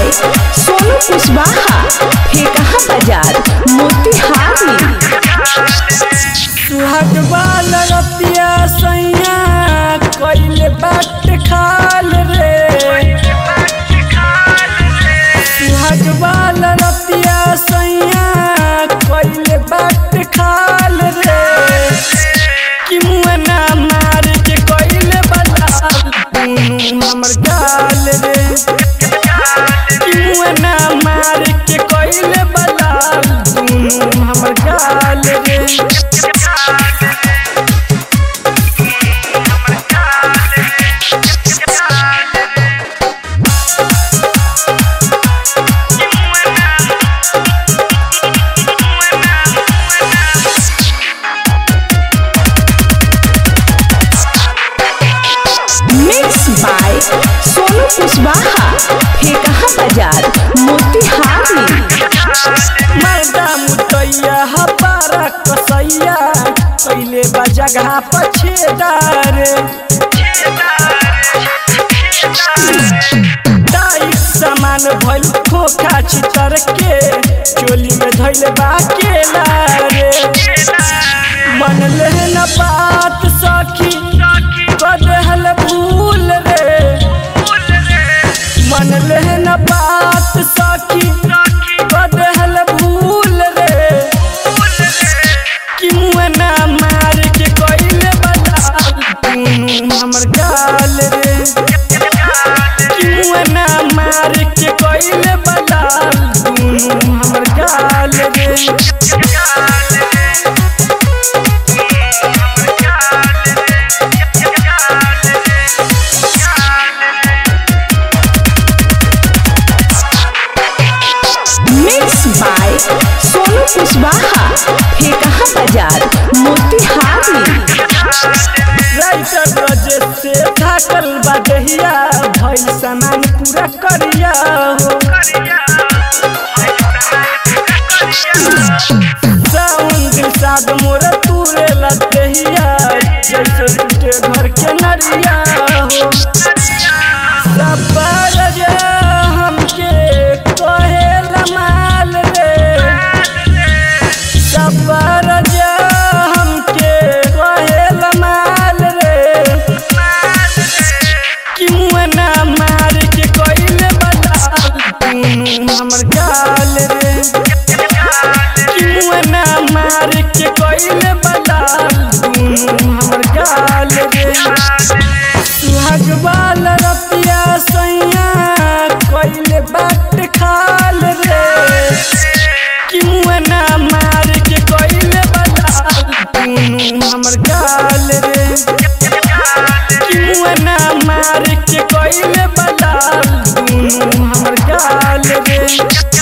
by Sonu Kushwaha Phekaha बाजार मोतिहारी सुहाग बाल रतिया सैया कइले बाट खाल रे सुहाग बाल रतिया सैया कइले बाट खाल रे कि मुअना मार के कइले बलाल दुनू हमर गाल रे कि मुअना मार के कइले बलाल दुनू हमर गाल रे मिक्स बाय सोनू कुशवाहा फेकहा बाजार मोतिहारी मर्दा मुतैया हबारा कसैया पहिले बा जगह पछेदार टाइट सामान भइल खोखा छितर के चोली में धइले बा केला रे मन ले न बात सखी कदहल भूल रे मन ले न बात सखी कदहल भूल रे कि मुअना मार के कइले बलाल दुनू हमर गाल रे कि मुअना मार के कइले बलाल दुनू हमर गाल रे मिक्स बाय सोनू कुशवाहा फेकहा बाजार मोतिहारी राइटर रजे से थाकल बा दहिया भइल सामान पूरा करिया हो साउन दिल साद मोर तूरे लदहिया जैसे टूटे घर के नरिया हो सबर जे हमके कहे माल रे सबर जे हमके कहे माल रे कि मुअना मार के कइले बलाल दुनू हमर गाल रे कि मुअना मार के कइले बलाल दुनू हमर गाल रे सुहाग बाल रतिया सैया कइले बाट खाल रे कि मुअना मार के कइले बलाल दुनू हमर गाल रे कि मुअना मार के कइले बलाल दुनू हमर गाल रे